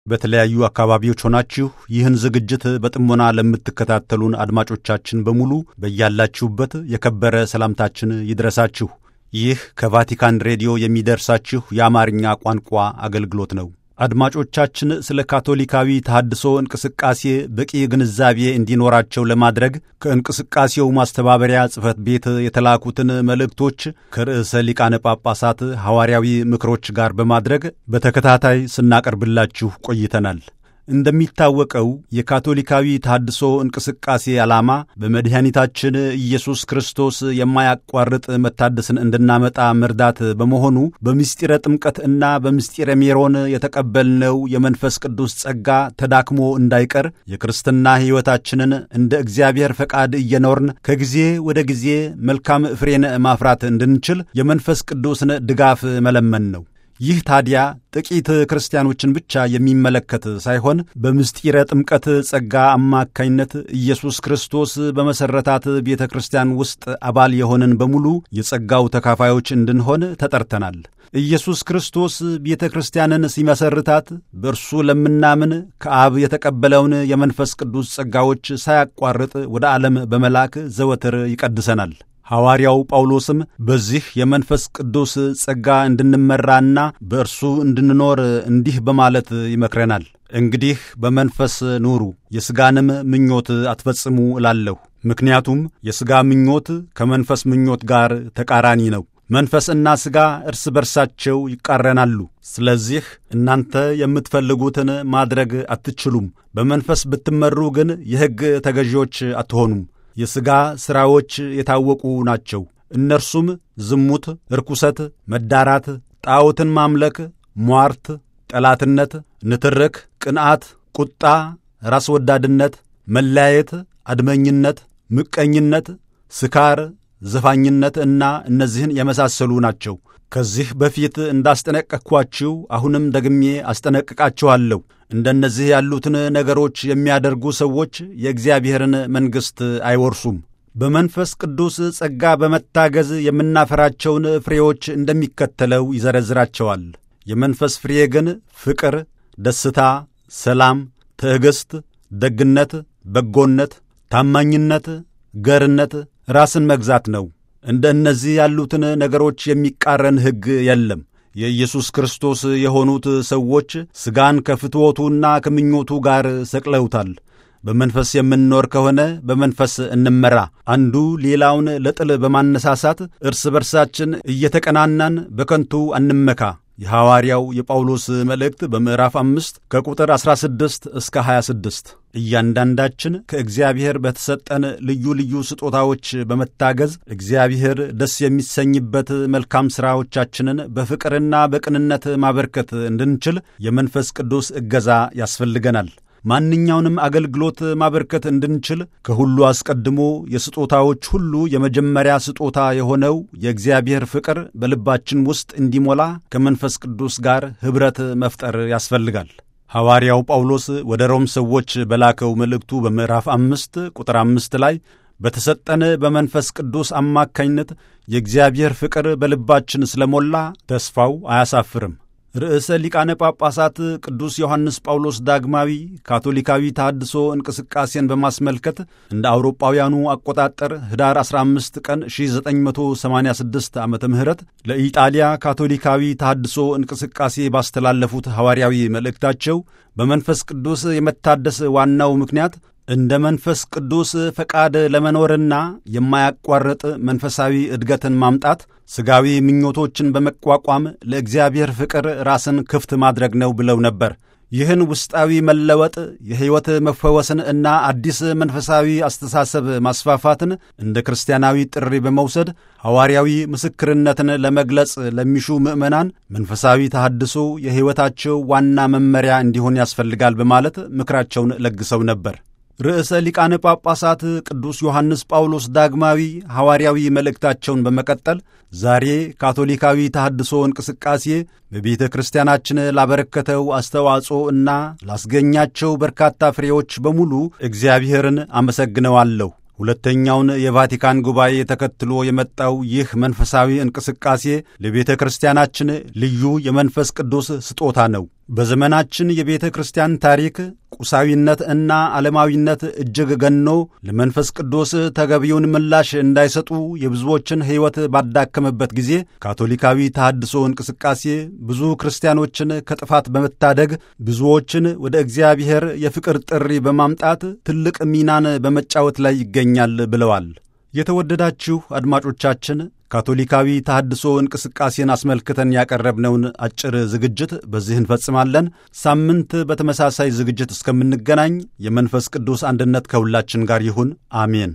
በተለያዩ አካባቢዎች ሆናችሁ ይህን ዝግጅት በጥሞና ለምትከታተሉን አድማጮቻችን በሙሉ በያላችሁበት የከበረ ሰላምታችን ይድረሳችሁ። ይህ ከቫቲካን ሬዲዮ የሚደርሳችሁ የአማርኛ ቋንቋ አገልግሎት ነው። አድማጮቻችን ስለ ካቶሊካዊ ተሐድሶ እንቅስቃሴ በቂ ግንዛቤ እንዲኖራቸው ለማድረግ ከእንቅስቃሴው ማስተባበሪያ ጽሕፈት ቤት የተላኩትን መልእክቶች ከርዕሰ ሊቃነ ጳጳሳት ሐዋርያዊ ምክሮች ጋር በማድረግ በተከታታይ ስናቀርብላችሁ ቆይተናል። እንደሚታወቀው የካቶሊካዊ ተሐድሶ እንቅስቃሴ ዓላማ በመድኃኒታችን ኢየሱስ ክርስቶስ የማያቋርጥ መታደስን እንድናመጣ መርዳት በመሆኑ በምስጢረ ጥምቀት እና በምስጢረ ሜሮን የተቀበልነው የመንፈስ ቅዱስ ጸጋ ተዳክሞ እንዳይቀር የክርስትና ሕይወታችንን እንደ እግዚአብሔር ፈቃድ እየኖርን ከጊዜ ወደ ጊዜ መልካም ፍሬን ማፍራት እንድንችል የመንፈስ ቅዱስን ድጋፍ መለመን ነው። ይህ ታዲያ ጥቂት ክርስቲያኖችን ብቻ የሚመለከት ሳይሆን በምስጢረ ጥምቀት ጸጋ አማካኝነት ኢየሱስ ክርስቶስ በመሠረታት ቤተ ክርስቲያን ውስጥ አባል የሆንን በሙሉ የጸጋው ተካፋዮች እንድንሆን ተጠርተናል። ኢየሱስ ክርስቶስ ቤተ ክርስቲያንን ሲመሰርታት በእርሱ ለምናምን ከአብ የተቀበለውን የመንፈስ ቅዱስ ጸጋዎች ሳያቋርጥ ወደ ዓለም በመላክ ዘወትር ይቀድሰናል። ሐዋርያው ጳውሎስም በዚህ የመንፈስ ቅዱስ ጸጋ እንድንመራና በእርሱ እንድንኖር እንዲህ በማለት ይመክረናል። እንግዲህ በመንፈስ ኑሩ፣ የሥጋንም ምኞት አትፈጽሙ እላለሁ። ምክንያቱም የሥጋ ምኞት ከመንፈስ ምኞት ጋር ተቃራኒ ነው። መንፈስና ሥጋ እርስ በርሳቸው ይቃረናሉ። ስለዚህ እናንተ የምትፈልጉትን ማድረግ አትችሉም። በመንፈስ ብትመሩ ግን የሕግ ተገዢዎች አትሆኑም። የሥጋ ሥራዎች የታወቁ ናቸው። እነርሱም ዝሙት፣ ርኩሰት፣ መዳራት፣ ጣዖትን ማምለክ፣ ሟርት፣ ጠላትነት፣ ንትርክ፣ ቅንዓት፣ ቁጣ፣ ራስ ወዳድነት፣ መለያየት፣ አድመኝነት፣ ምቀኝነት፣ ስካር፣ ዘፋኝነት እና እነዚህን የመሳሰሉ ናቸው። ከዚህ በፊት እንዳስጠነቀቅኳችሁ አሁንም ደግሜ አስጠነቅቃችኋለሁ። እንደነዚህ ያሉትን ነገሮች የሚያደርጉ ሰዎች የእግዚአብሔርን መንግሥት አይወርሱም። በመንፈስ ቅዱስ ጸጋ በመታገዝ የምናፈራቸውን ፍሬዎች እንደሚከተለው ይዘረዝራቸዋል። የመንፈስ ፍሬ ግን ፍቅር፣ ደስታ፣ ሰላም፣ ትዕግሥት፣ ደግነት፣ በጎነት፣ ታማኝነት፣ ገርነት፣ ራስን መግዛት ነው። እንደ እነዚህ ያሉትን ነገሮች የሚቃረን ሕግ የለም። የኢየሱስ ክርስቶስ የሆኑት ሰዎች ሥጋን ከፍትወቱና ከምኞቱ ጋር ሰቅለውታል። በመንፈስ የምንኖር ከሆነ በመንፈስ እንመራ። አንዱ ሌላውን ለጥል በማነሳሳት እርስ በርሳችን እየተቀናናን በከንቱ አንመካ። የሐዋርያው የጳውሎስ መልእክት በምዕራፍ አምስት ከቁጥር 16 እስከ 26። እያንዳንዳችን ከእግዚአብሔር በተሰጠን ልዩ ልዩ ስጦታዎች በመታገዝ እግዚአብሔር ደስ የሚሰኝበት መልካም ሥራዎቻችንን በፍቅርና በቅንነት ማበርከት እንድንችል የመንፈስ ቅዱስ እገዛ ያስፈልገናል። ማንኛውንም አገልግሎት ማበርከት እንድንችል ከሁሉ አስቀድሞ የስጦታዎች ሁሉ የመጀመሪያ ስጦታ የሆነው የእግዚአብሔር ፍቅር በልባችን ውስጥ እንዲሞላ ከመንፈስ ቅዱስ ጋር ኅብረት መፍጠር ያስፈልጋል። ሐዋርያው ጳውሎስ ወደ ሮም ሰዎች በላከው መልእክቱ በምዕራፍ አምስት ቁጥር አምስት ላይ በተሰጠን በመንፈስ ቅዱስ አማካኝነት የእግዚአብሔር ፍቅር በልባችን ስለሞላ ተስፋው አያሳፍርም። ርዕሰ ሊቃነ ጳጳሳት ቅዱስ ዮሐንስ ጳውሎስ ዳግማዊ ካቶሊካዊ ተሐድሶ እንቅስቃሴን በማስመልከት እንደ አውሮጳውያኑ አቆጣጠር ኅዳር 15 ቀን 1986 ዓ ም ለኢጣሊያ ካቶሊካዊ ተሐድሶ እንቅስቃሴ ባስተላለፉት ሐዋርያዊ መልእክታቸው በመንፈስ ቅዱስ የመታደስ ዋናው ምክንያት እንደ መንፈስ ቅዱስ ፈቃድ ለመኖርና የማያቋርጥ መንፈሳዊ እድገትን ማምጣት ሥጋዊ ምኞቶችን በመቋቋም ለእግዚአብሔር ፍቅር ራስን ክፍት ማድረግ ነው ብለው ነበር። ይህን ውስጣዊ መለወጥ የሕይወት መፈወስን እና አዲስ መንፈሳዊ አስተሳሰብ ማስፋፋትን እንደ ክርስቲያናዊ ጥሪ በመውሰድ ሐዋርያዊ ምስክርነትን ለመግለጽ ለሚሹ ምዕመናን መንፈሳዊ ተሐድሶ የሕይወታቸው ዋና መመሪያ እንዲሆን ያስፈልጋል በማለት ምክራቸውን ለግሰው ነበር። ርዕሰ ሊቃነ ጳጳሳት ቅዱስ ዮሐንስ ጳውሎስ ዳግማዊ ሐዋርያዊ መልእክታቸውን በመቀጠል ዛሬ ካቶሊካዊ ተሐድሶ እንቅስቃሴ በቤተ ክርስቲያናችን ላበረከተው አስተዋጽኦ እና ላስገኛቸው በርካታ ፍሬዎች በሙሉ እግዚአብሔርን አመሰግነዋለሁ። ሁለተኛውን የቫቲካን ጉባኤ ተከትሎ የመጣው ይህ መንፈሳዊ እንቅስቃሴ ለቤተ ክርስቲያናችን ልዩ የመንፈስ ቅዱስ ስጦታ ነው። በዘመናችን የቤተ ክርስቲያን ታሪክ ቁሳዊነት እና ዓለማዊነት እጅግ ገኖ ለመንፈስ ቅዱስ ተገቢውን ምላሽ እንዳይሰጡ የብዙዎችን ሕይወት ባዳከመበት ጊዜ ካቶሊካዊ ተሐድሶ እንቅስቃሴ ብዙ ክርስቲያኖችን ከጥፋት በመታደግ ብዙዎችን ወደ እግዚአብሔር የፍቅር ጥሪ በማምጣት ትልቅ ሚናን በመጫወት ላይ ይገኛል ብለዋል። የተወደዳችሁ አድማጮቻችን ካቶሊካዊ ተሐድሶ እንቅስቃሴን አስመልክተን ያቀረብነውን አጭር ዝግጅት በዚህ እንፈጽማለን። ሳምንት በተመሳሳይ ዝግጅት እስከምንገናኝ የመንፈስ ቅዱስ አንድነት ከሁላችን ጋር ይሁን። አሜን።